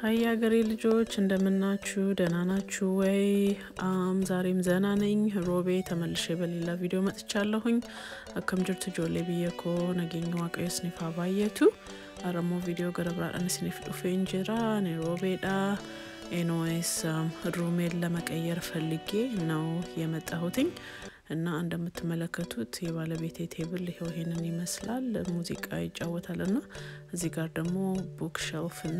ሀይ ሀገሬ ልጆች እንደምናችሁ ደህና ናችሁ ወይ? አም ዛሬም ዘና ነኝ። ሮቤ ተመልሼ በሌላ ቪዲዮ መጥቻለሁኝ። አከም ጅርቱ ጆሌ ብየኮ ነገኝ ዋቀዮ ስኒፋ ባየቱ አረሞ ቪዲዮ ገረብራadhan isiniif dhufee jira እኔ ሮቤዳ ኤንዌይስ ሩሜን ለመቀየር ፈልጌ ነው የመጣሁትኝ እና እንደምትመለከቱት የባለቤቴ ቴብል ይኸው ይሄንን ይመስላል። ሙዚቃ ይጫወታል እና እዚህ ጋር ደግሞ ቡክ ሸልፍ እና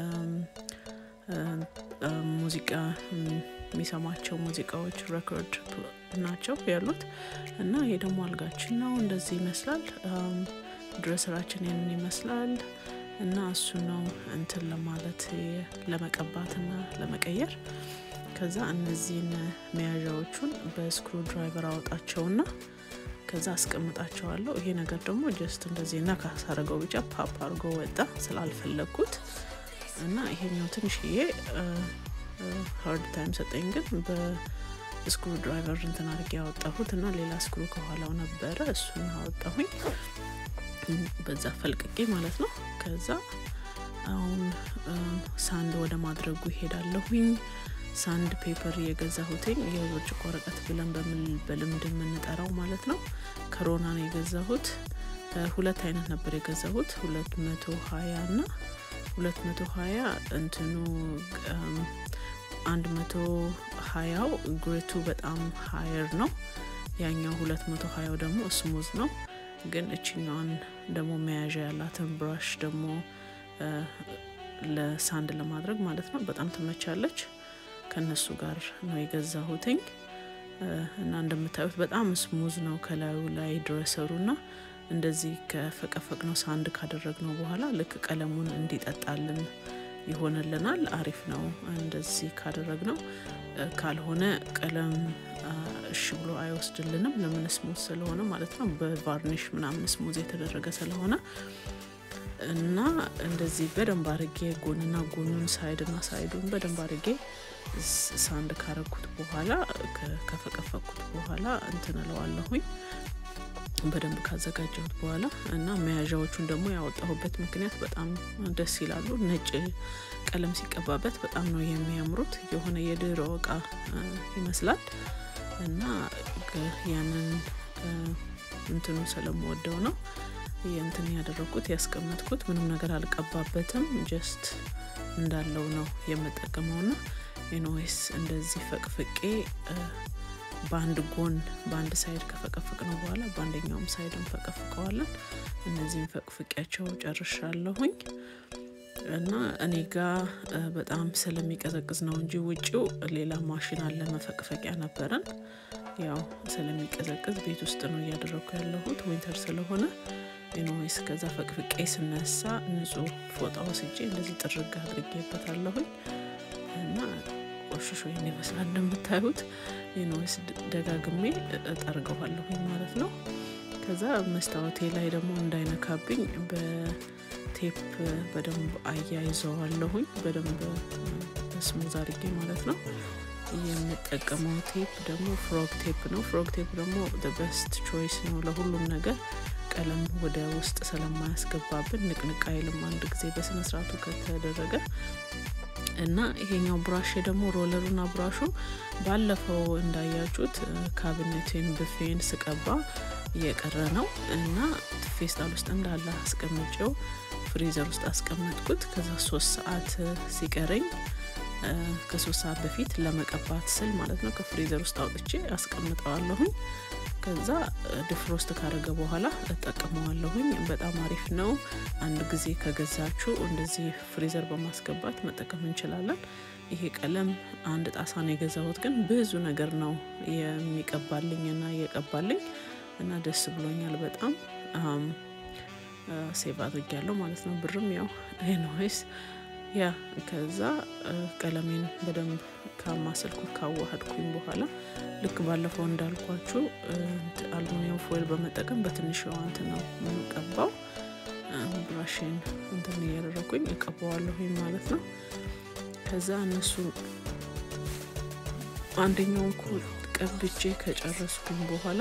ሙዚቃ የሚሰማቸው ሙዚቃዎች ሬኮርድ ናቸው ያሉት እና ይሄ ደግሞ አልጋችን ነው። እንደዚህ ይመስላል። ድረስራችን ይህንን ይመስላል እና እሱ ነው እንትን ለማለት ለመቀባትና ለመቀየር ከዛ እነዚህን መያዣዎቹን በስክሩ ድራይቨር አወጣቸውና ከዛ አስቀምጣቸዋለሁ። ይሄ ነገር ደግሞ ጀስት እንደዚህ ነካ ሳረገው ብቻ ፓፕ አድርጎ ወጣ ስላልፈለግኩት እና ይሄኛው ትንሽዬ ሀርድ ታይም ሰጠኝ፣ ግን በስክሩ ድራይቨር እንትን አድርጌ ያወጣሁት እና ሌላ ስክሩ ከኋላው ነበረ እሱን አወጣሁኝ በዛ ፈልቅቄ ማለት ነው። ከዛ አሁን ሳንድ ወደ ማድረጉ ይሄዳለሁኝ። ሳንድ ፔፐር የገዛሁትኝ የብርጭቆ ወረቀት ብለን በልምድ የምንጠራው ማለት ነው። ከሮና ነው የገዛሁት። ሁለት አይነት ነበር የገዛሁት ሁለት መቶ ሀያ እና ሁለት መቶ ሀያ እንትኑ አንድ መቶ ሀያው ግሬቱ በጣም ሀየር ነው። ያኛው ሁለት መቶ ሀያው ደግሞ ስሙዝ ነው። ግን እችኛዋን ደግሞ መያዣ ያላትን ብራሽ ደግሞ ለሳንድ ለማድረግ ማለት ነው በጣም ትመቻለች። ከነሱ ጋር ነው የገዛሁትኝ እና እንደምታዩት በጣም ስሙዝ ነው ከላዩ ላይ ድረሰሩ ና እንደዚህ ከፈቀፈቅ ነው ሳንድ ካደረግ ነው በኋላ ልክ ቀለሙን እንዲጠጣልን ይሆንልናል። አሪፍ ነው እንደዚህ ካደረግ ነው። ካልሆነ ቀለም እሺ ብሎ አይወስድልንም። ለምን ስሙዝ ስለሆነ ማለት ነው። በቫርኒሽ ምናምን ስሙዝ የተደረገ ስለሆነ እና እንደዚህ በደንብ አድርጌ ጎንና ጎኑን ሳይድና ሳይዱን በደንብ አድርጌ ሳንድ ካረኩት በኋላ ከፈቀፈኩት በኋላ እንትን እለዋለሁኝ በደንብ ካዘጋጀሁት በኋላ እና መያዣዎቹን ደግሞ ያወጣሁበት ምክንያት በጣም ደስ ይላሉ። ነጭ ቀለም ሲቀባበት በጣም ነው የሚያምሩት። የሆነ የድሮ እቃ ይመስላል እና ያንን እንትኑ ስለምወደው ነው የእንትን ያደረግኩት ያስቀመጥኩት። ምንም ነገር አልቀባበትም። ጀስት እንዳለው ነው የምጠቀመው ና ኤንዌይስ እንደዚህ ፈቅፍቄ በአንድ ጎን በአንድ ሳይድ ከፈቀፍቅ ነው በኋላ በአንደኛውም ሳይድ እንፈቀፍቀዋለን። እነዚህም ፈቅፍቄያቸው ጨርሻለሁኝ እና እኔ ጋ በጣም ስለሚቀዘቅዝ ነው እንጂ ውጭው ሌላ ማሽን አለ መፈቅፈቂያ ነበረን። ያው ስለሚቀዘቅዝ ቤት ውስጥ ነው እያደረግኩ ያለሁት ዊንተር ስለሆነ ኤንዌይስ ከዛ ፈቅፍቄ ስነሳ ንጹህ ፎጣ ወስጄ እንደዚህ ጥርግ አድርጌበታለሁኝ እና ቆሽሾ ይህን ይመስላል እንደምታዩት። ኤንዌይስ ደጋግሜ እጠርገዋለሁኝ ማለት ነው። ከዛ መስታወቴ ላይ ደግሞ እንዳይነካብኝ በቴፕ በደንብ አያይዘዋለሁኝ በደንብ ስሙዝ አድርጌ ማለት ነው። የምጠቀመው ቴፕ ደግሞ ፍሮግ ቴፕ ነው። ፍሮግ ቴፕ ደግሞ በስት ቾይስ ነው ለሁሉም ነገር ቀለም ወደ ውስጥ ስለማያስገባብን ንቅንቅ አይልም አንድ ጊዜ በስነ ስርዓቱ ከተደረገ እና ይሄኛው ብራሽ ደግሞ ሮለሩና ብራሹ ባለፈው እንዳያችሁት ካቢኔቴን ብፌን ስቀባ እየቀረ ነው እና ፌስታል ውስጥ እንዳለ አስቀምጬው ፍሪዘር ውስጥ አስቀመጥኩት። ከዛ ሶስት ሰዓት ሲቀረኝ ከሶስት ሰዓት በፊት ለመቀባት ስል ማለት ነው ከፍሪዘር ውስጥ አውጥቼ አስቀምጠዋለሁኝ። ከዛ ድፍሮስት ካደረገ በኋላ እጠቀመዋለሁኝ። በጣም አሪፍ ነው። አንድ ጊዜ ከገዛችሁ እንደዚህ ፍሪዘር በማስገባት መጠቀም እንችላለን። ይሄ ቀለም አንድ ጣሳ ነው የገዛሁት፣ ግን ብዙ ነገር ነው የሚቀባልኝ እና እየቀባልኝ እና ደስ ብሎኛል በጣም ሴቭ አድርጊያለሁ ማለት ነው። ብርም ያው ኤንዌይስ ያ ከዛ ቀለሜን በደንብ ካማሰልኩት ካዋሃድኩኝ በኋላ ልክ ባለፈው እንዳልኳችሁ አልሙኒየም ፎይል በመጠቀም በትንሽ እንትን ነው የምቀባው። ብራሽን እንትን እያደረኩኝ እቀባዋለሁኝ ማለት ነው። ከዛ እነሱ አንደኛውን ኮት ቀብቼ ከጨረስኩኝ በኋላ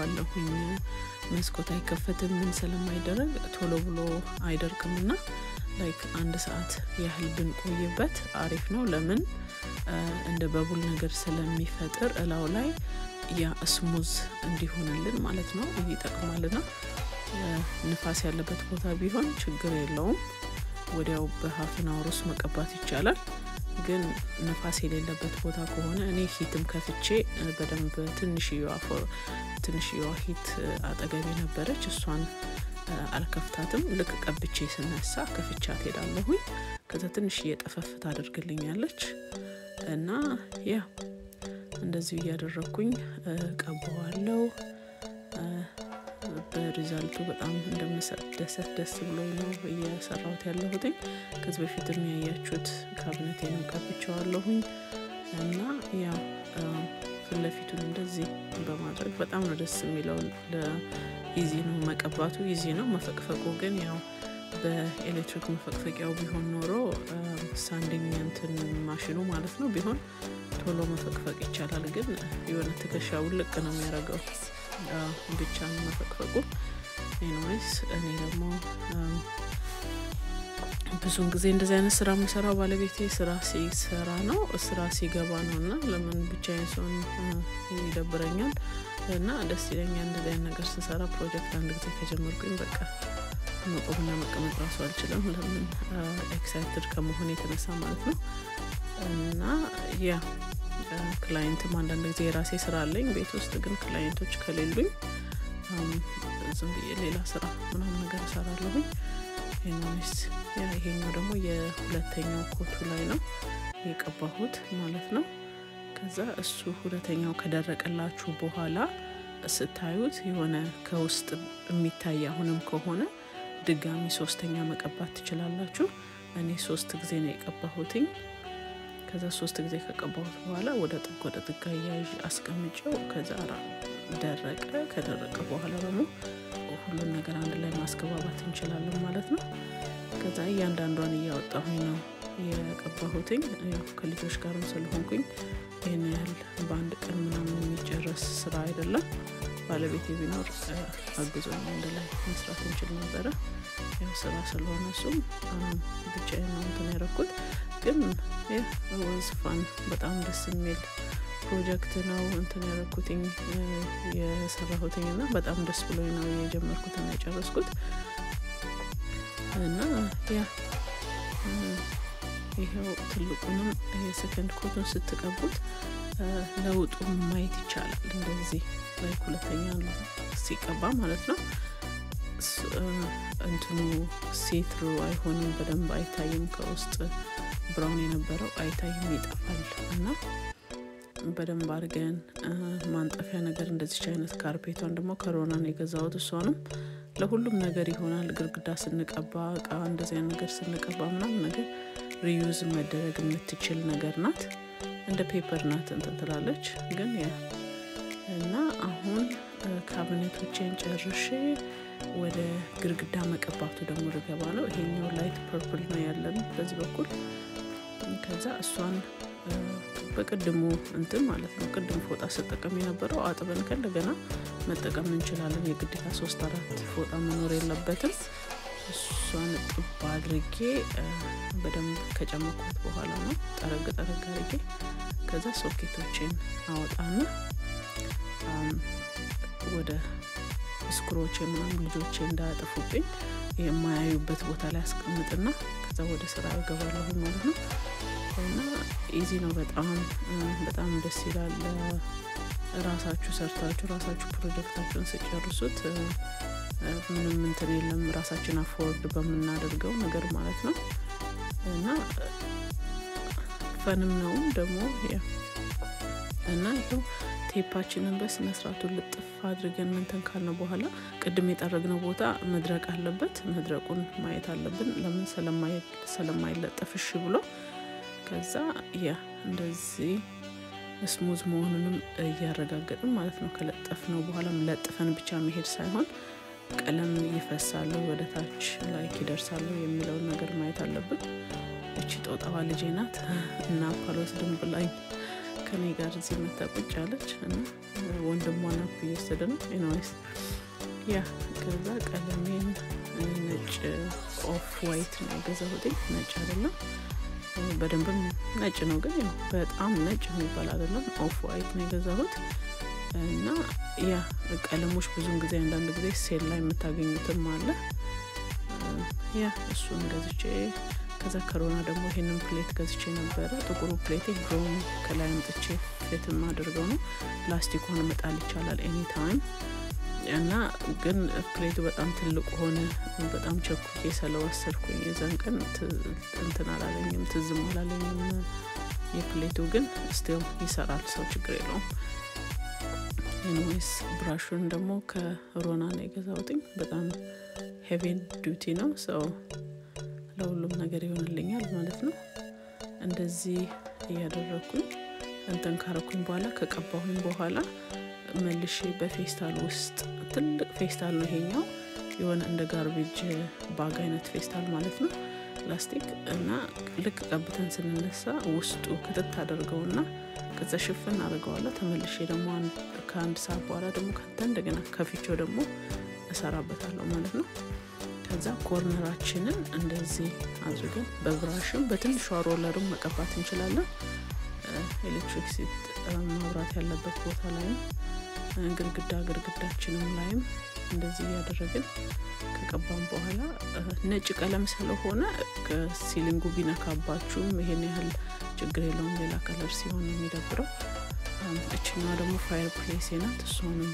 እጠብቀዋለሁኝ። መስኮት አይከፈትም ምን ስለማይደረግ ቶሎ ብሎ አይደርቅምና ላይክ አንድ ሰዓት ያህል ብንቆይበት አሪፍ ነው። ለምን እንደ በቡል ነገር ስለሚፈጥር እላው ላይ ያ ስሙዝ እንዲሆንልን ማለት ነው። ይህ ይጠቅማልና ንፋስ ያለበት ቦታ ቢሆን ችግር የለውም። ወዲያው በሀፍን አወር ውስጥ መቀባት ይቻላል። ግን ንፋስ የሌለበት ቦታ ከሆነ እኔ ሂትም ከፍቼ በደንብ ትንሽየዋ ትንሽየዋ ሂት አጠገቤ ነበረች። እሷን አልከፍታትም። ልክ ቀብቼ ስነሳ ከፍቻት ሄዳለሁኝ። ከዛ ትንሽ እየጠፈፍ ታደርግልኛለች እና ያ እንደዚሁ እያደረግኩኝ ቀባዋለው። በሪዛልቱ በጣም እንደምደሰት ደስ ብሎኝ ነው እየሰራሁት ያለሁትኝ። ከዚህ በፊት የሚያያችሁት ካቢኔቴንም ቀብቼዋለሁኝ እና ያው ፊት ለፊቱን እንደዚህ በማድረግ በጣም ነው ደስ የሚለው። ኢዚ ነው መቀባቱ፣ ኢዚ ነው መፈቅፈቁ ግን ያው በኤሌክትሪክ መፈቅፈቂያው ቢሆን ኖሮ ሳንዲንግ እንትን ማሽኑ ማለት ነው ቢሆን ቶሎ መፈቅፈቅ ይቻላል። ግን የሆነ ትከሻ ውልቅ ነው የሚያደርገው ብቻ ነው መፈቅፈቁ። ኤኒዌይስ እኔ ደግሞ ብዙውን ጊዜ እንደዚህ አይነት ስራ የምሰራው ባለቤቴ ስራ ሲሰራ ነው ስራ ሲገባ ነው እና ለምን ብቻዬን ሰውን ይደብረኛል እና ደስ ይለኛል እንደዚህ አይነት ነገር ስሰራ። ፕሮጀክት አንድ ጊዜ ከጀመርኩኝ በቃ መቆምና መቀመጥ ራሱ አልችልም። ለምን ኤክሳይትድ ከመሆን የተነሳ ማለት ነው እና ያ ክላይንትም አንዳንድ ጊዜ የራሴ ስራ አለኝ ቤት ውስጥ ግን ክላይንቶች ከሌሉኝ ዝም ብዬ ሌላ ስራ ምናምን ነገር እሰራለሁኝ። ኤኒዌይስ ያ ይሄኛው ደግሞ የሁለተኛው ኮቱ ላይ ነው የቀባሁት ማለት ነው። ከዛ እሱ ሁለተኛው ከደረቀላችሁ በኋላ ስታዩት የሆነ ከውስጥ የሚታይ አሁንም ከሆነ ድጋሚ ሶስተኛ መቀባት ትችላላችሁ። እኔ ሶስት ጊዜ ነው የቀባሁትኝ። ከዛ ሶስት ጊዜ ከቀባሁት በኋላ ወደ ጥግ ወደ ጥግ አያይዥ አስቀምጬው ከዛ ደረቀ። ከደረቀ በኋላ ደግሞ ሁሉን ነገር አንድ ላይ ማስገባባት እንችላለን ማለት ነው። ከዛ እያንዳንዷን እያወጣሁኝ ነው የቀባሁትኝ። ያው ከልጆች ጋርም ስለሆንኩኝ ይህን ያህል በአንድ ቀን ምናምን የሚጨረስ ስራ አይደለም። ባለቤቴ ቢኖር አግዞኝ አንድ ላይ መስራት እንችል ነበረ። ያው ስራ ስለሆነ እሱም ብቻዬን ነው እንትን ያደረኩት። ግን ወዝፋን በጣም ደስ የሚል ፕሮጀክት ነው እንትን ያደረኩትኝ የሰራሁትኝ እና በጣም ደስ ብሎኝ ነው የጀመርኩትና የጨረስኩት እና ያ ይኸው ትልቁንም የሰከንድ ኮቱን ስትቀቡት ለውጡ ማየት ይቻላል። እንደዚህ ላይ ሁለተኛ ሲቀባ ማለት ነው እንትኑ ሴትሩ አይሆንም፣ በደንብ አይታይም። ከውስጥ ብራውን የነበረው አይታይም፣ ይጠፋል እና በደንብ አድርገን ማንጠፊያ ነገር እንደዚች አይነት ካርፔቷን ደግሞ ከሮናን የገዛሁት እሷንም ለሁሉም ነገር ይሆናል። ግድግዳ ስንቀባ እቃ እንደዚህ አይነት ነገር ስንቀባ ምናምን ነገር ሪዩዝ መደረግ የምትችል ነገር ናት። እንደ ፔፐር ናት እንትን ትላለች። ግን ያ እና አሁን ካቢኔቶቼን ጨርሼ ወደ ግድግዳ መቀባቱ ደግሞ ልገባ ነው። ይሄኛው ላይት ፐርፕል ነው ያለን በዚህ በኩል ከዛ እሷን በቅድሙ እንትን ማለት ነው ቅድም ፎጣ ስጠቀም የነበረው አጥበን ከእንደገና መጠቀም እንችላለን። የግዴታ ሶስት አራት ፎጣ መኖር የለበትም። እሷን ጥብ አድርጌ በደንብ ከጨመኩት በኋላ ነው ጠረግ ጠረግ አድርጌ ከዛ ሶኬቶችን አወጣና ወደ ስክሮች ምናምን ልጆቼ እንዳያጠፉብኝ የማያዩበት ቦታ ላይ አስቀምጥና ከዛ ወደ ስራ እገባለሁ ማለት ነው። እና ኢዚ ነው በጣም በጣም ደስ ይላል። ራሳችሁ ሰርታችሁ ራሳችሁ ፕሮጀክታችሁን ስጨርሱት ምንም እንትን የለም ራሳችን አፎርድ በምናደርገው ነገር ማለት ነው እና ፈንም ነው ደግሞ እና ይኸው ቴፓችንን በስነ ስርዓቱ ልጥፍ አድርገን እንትን ካልነው በኋላ ቅድም የጠረግነው ቦታ መድረቅ አለበት። መድረቁን ማየት አለብን። ለምን ስለማይለጠፍ እሺ ብሎ ከዛ ያ እንደዚህ ስሙዝ መሆኑንም እያረጋገጥን ማለት ነው። ከለጠፍ ነው በኋላም ለጥፈን ብቻ መሄድ ሳይሆን ቀለም ይፈሳሉ ወደ ታች ላይክ ይደርሳሉ የሚለውን ነገር ማየት አለብን። እቺ ጦጣዋ ልጄ ናት እና ፓሎስ ድንብ ላይ ከኔ ጋር እዚህ መታ ቁጭ አለች እና ወንድሟ ናት እየወሰደ ነው። ኤኒዌይስ ያ ከዛ ቀለሜን ነጭ ኦፍ ዋይት ነው የገዛሁት። ነጭ አይደለም፣ በደንብም ነጭ ነው፣ ግን ያው በጣም ነጭ የሚባል አይደለም። ኦፍ ዋይት ነው የገዛሁት እና ያ ቀለሞች ብዙን ጊዜ አንዳንድ ጊዜ ሴል ላይ የምታገኙትም አለ። ያ እሱን ገዝቼ ከዛ ከሮና ደግሞ ይሄንን ፕሌት ገዝቼ ነበረ። ጥቁሩ ፕሌት ብሮን ከላይ አምጥቼ ፕሌት የማደርገው ነው። ላስቲኳን መጣል ይቻላል ኤኒ ታይም እና ግን ፕሌቱ በጣም ትልቅ ሆነ። በጣም ቸኩዬ ስለወሰድኩኝ የዛን ቀን እንትን አላለኝም፣ ትዝም አላለኝም። የፕሌቱ ግን ስቲል ይሰራል፣ ሰው ችግር የለውም። ኤኒዌይስ ብራሹን ደግሞ ከሮና ነው የገዛሁትኝ። በጣም ሄቪን ዱቲ ነው ሰው ለሁሉም ነገር ይሆንልኛል ማለት ነው። እንደዚህ እያደረግኩኝ እንትን ካረኩኝ በኋላ ከቀባሁኝ በኋላ መልሼ በፌስታል ውስጥ ትልቅ ፌስታል ነው ይሄኛው፣ የሆነ እንደ ጋርቤጅ ባግ አይነት ፌስታል ማለት ነው ላስቲክ እና ልክ ቀብተን ስንነሳ ውስጡ ክትት አደርገውና ከዛ ሽፍን አድርገዋለሁ። ተመልሼ ደግሞ ከአንድ ሰዓት በኋላ ደግሞ ከንተ እንደገና ከፊቸው ደግሞ እሰራበታለሁ ማለት ነው። ከዛ ኮርነራችንን እንደዚህ አድርገን በብራሽም በትንሿ ሮለርም መቀባት እንችላለን። ኤሌክትሪክ ሲት መብራት ያለበት ቦታ ላይም ግድግዳ ግድግዳችንም ላይም እንደዚህ እያደረግን ከቀባም በኋላ ነጭ ቀለም ስለሆነ ከሲሊንጉ ቢነካባችሁም ይሄን ያህል ችግር የለውም። ሌላ ከለር ሲሆን ነው የሚደብረው። እችኛዋ ደግሞ ፋየር ፕሌስ ናት። እሷንም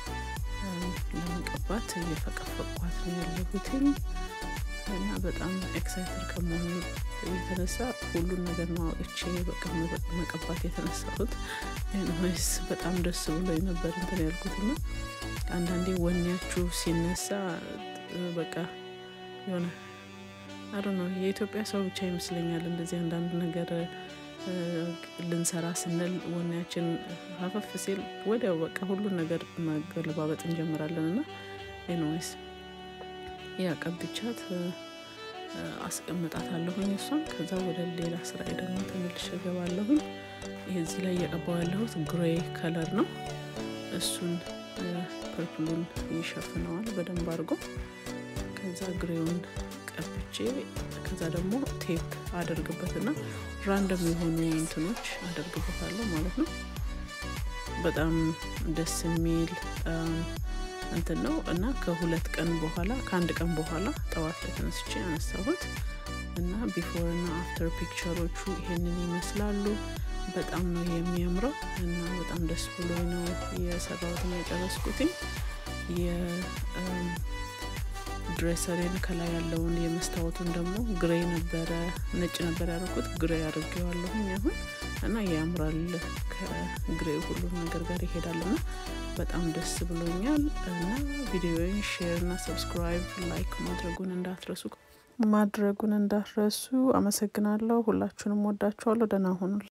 ለመቀባት እየፈቀፈቋት ነው ያለሁትኝ እና በጣም ኤክሳይትድ ከመሆኑ የተነሳ ሁሉን ነገር ነው አውጥቼ በቃ መቀባት የተነሳሁት። ወይስ በጣም ደስ ብሎ ነበር እንትን ያልኩት እና አንዳንዴ ወኔያችሁ ሲነሳ በቃ የሆነ አዶ ነው የኢትዮጵያ ሰው ብቻ ይመስለኛል እንደዚህ አንዳንድ ነገር ልንሰራ ስንል ወኔያችን ሀፈፍ ሲል ወዲያው በቃ ሁሉን ነገር መገለባበጥ እንጀምራለን እና ኤንዌይስ ያ ቀብቻት አስቀምጣታለሁኝ እሷን። ከዛ ወደ ሌላ ስራ ደግሞ ተመልሼ እገባለሁኝ። ይህ እዚህ ላይ እየቀባው ያለሁት ግሬ ከለር ነው። እሱን ፐርፕሉን ይሸፍነዋል በደንብ አድርጎ። ከዛ ግሬውን ቀብቼ ከዛ ደግሞ ቴፕ አደርግበትና ራንደም የሆኑ እንትኖች አደርግበታለሁ ማለት ነው። በጣም ደስ የሚል እንትን ነው እና ከሁለት ቀን በኋላ ከአንድ ቀን በኋላ ጠዋት ላይ ተነስቼ ያነሳሁት እና ቢፎር እና አፍተር ፒክቸሮቹ ይሄንን ይመስላሉ። በጣም ነው የሚያምረው እና በጣም ደስ ብሎ ነው የሰራሁትን የጨረስኩትኝ። የድሬሰሬን ከላይ ያለውን የመስታወቱን ደግሞ ግሬ ነበረ ነጭ ነበር ያደረኩት ግሬ አድርጌዋለሁኝ አሁን እና ያምራል። ከግሬ ሁሉም ነገር ጋር ይሄዳል እና በጣም ደስ ብሎኛል እና ቪዲዮን ሼር እና ሰብስክራይብ ላይክ ማድረጉን እንዳትረሱ ማድረጉን እንዳትረሱ። አመሰግናለሁ። ሁላችሁንም ወዳችኋለሁ። ደህና ሁኑ።